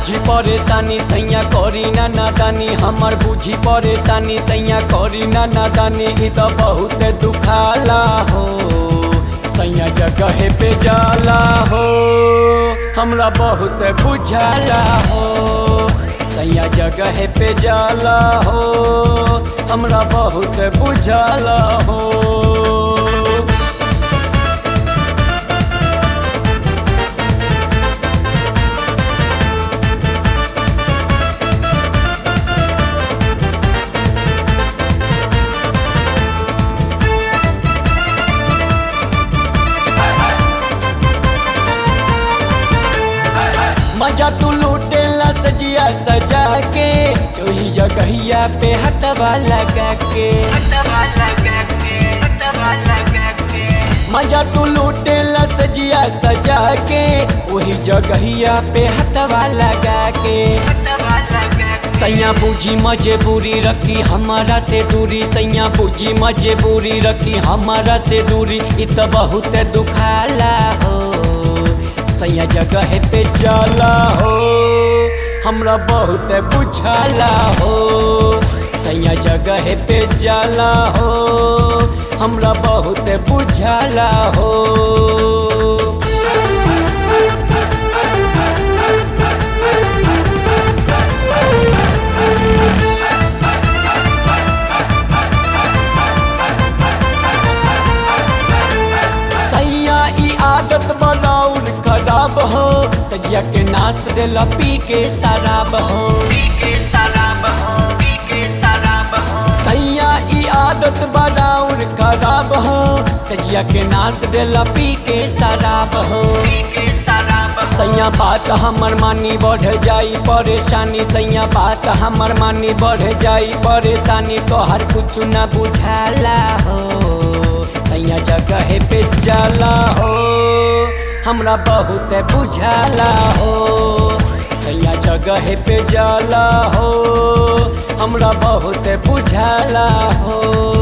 बुझी परेशानी सैया करी ना नादानी हमर बुझी परेशानी सैया करी ना नादानी ई तो बहुत दुखाला हो सैया जगह पे जाला हो हमरा बहुत बुझाला हो सैया जगह पे जाला हो हमरा बहुत बुझाला हो मजा तू लूटेला सजिया सजा के ओही जगहिया पे हटवा लगा के मजा तू लूटेला सजिया सजा के ओही जगहिया पे हटवा लगा के सैया बूझी मजबूरी रखी हमारा से दूरी सैया बूझी मजबूरी रखी हमारा से दूरी इ तो बहुत दुखाला हो सैया जगह पे जाला हो हमरा बहुत बुझाला हो सैया जगह पे जाला हो हमरा बहुत बुझाला हो सैया ई आदत बनाउर खराब हो सजिया के नाश देला पी के शराब हो सैया ई आदत बनाउर खराब हो सजिया के नाश देला पी के शराब हो सैया बात हमर मानी बढ़ जाई परेशानी सैया बात हमर मानी बढ़ जाई परेशानी तोहर कुछ न बुझाला हो सैया जगह पे जाला हो हमरा बहुत बुझाला हो सैया जगह पे जाला हो हमरा बहुत बुझाला हो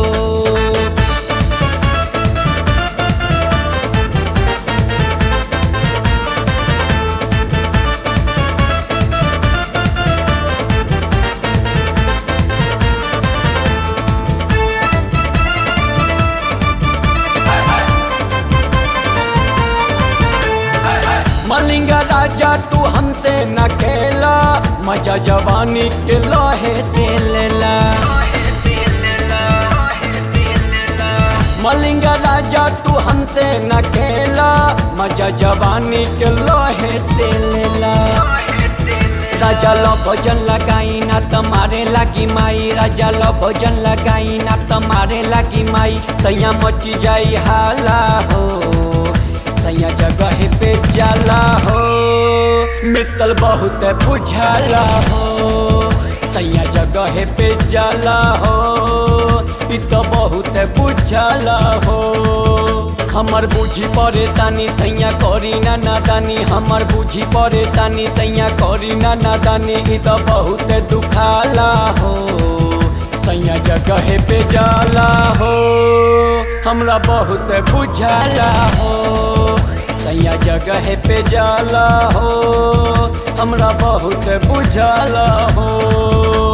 मलिंगा राजा तू हमसे न खेला मजा जवानी के लोहे से लेला मलिंगा राजा तू हमसे न खेला मजा जवानी के लोहे से लेला राजा लो भोजन लगाई ना तुम्हारे लागी माई राजा लो भोजन लगाई ना तुम्हारे लागी माई सैया मची जाई हाला हो सैया जगह पे जाला हो मित्तल बहुत बुझाला हो सैया जगह पे जाला हो इ तो बहुत बुझाला हो हमर बुझी परेशानी सैया करी ना नादानी हमर बुझी परेशानी सैया करी ना नादानी इ तो बहुत दुखाला हो सैया जगह पे जाला हो हमरा बहुत बुझाला हो सैया जगह पे जाला हो हमरा बहुत बुझाला हो